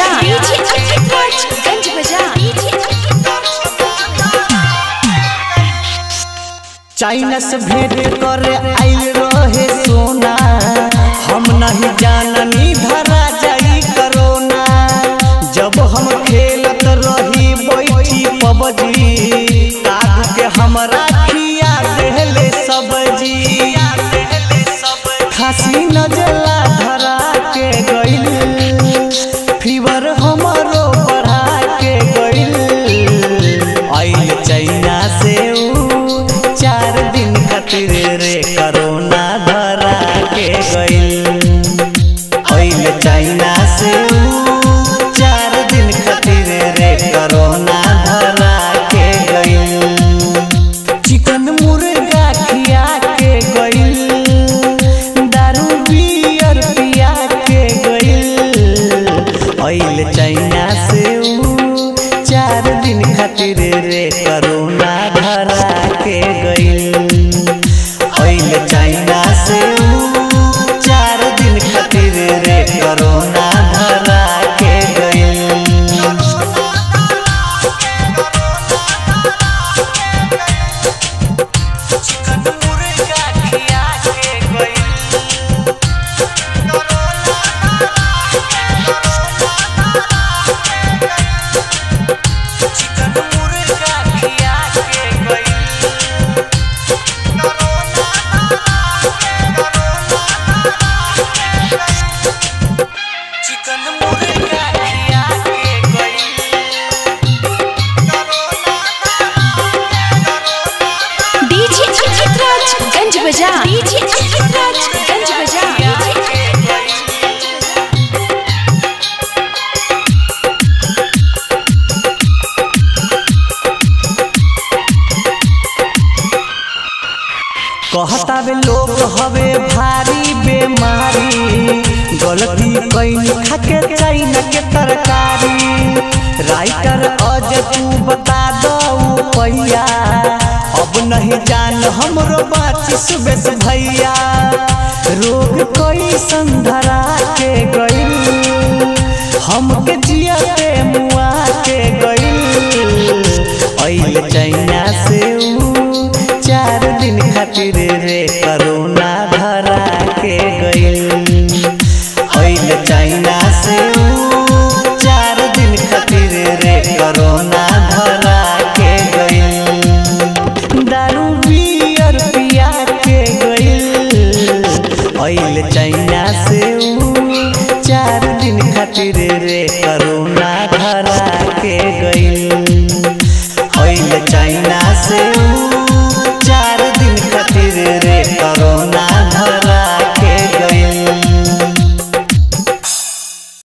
बाजार डीजे अंकित राज गंज बाजार चाइना से भेंट करे आइल रहे सोना हम नहीं जाननी धरा जाई करोना जब हम खेलत रही बैठी पबजी काग के हमरा खिया देले सब्जी खासी नजला धरा के गइल फीवर हमरो बढ़ा के गइल आइल चाइना से ऊ चार दिन खातिर रे करोना धरा के गइल आइल चाइना से ऊ चार दिन खातिर रे करोना धरा के गइल चिकन मुर्गा खिया के गइल दारू बियर पिया के गइल आइल चाइना से ऊ चार दिन खातिर रे करोना धरा के गइल आइल चाइना से ऊ चार दिन खातिर रे करोना धरा के गइल चिकन मुर्गा खिया के गइल चिकन मुर्गा खिया के गइल चिकन मुर्गा खिया के गइल डीजे अंकित राज गंज बाजार डीजे अंकित राज गंज बाजार कहता बे लोग हवे भारी बेमारी गलती कैन खाके चाइना के तरकारी राइटर अज तू बता दऊ पैया अब नहीं जान हमरो बाची सुबेश भैया रोग कोई संधरा के गइल हमके जिया पे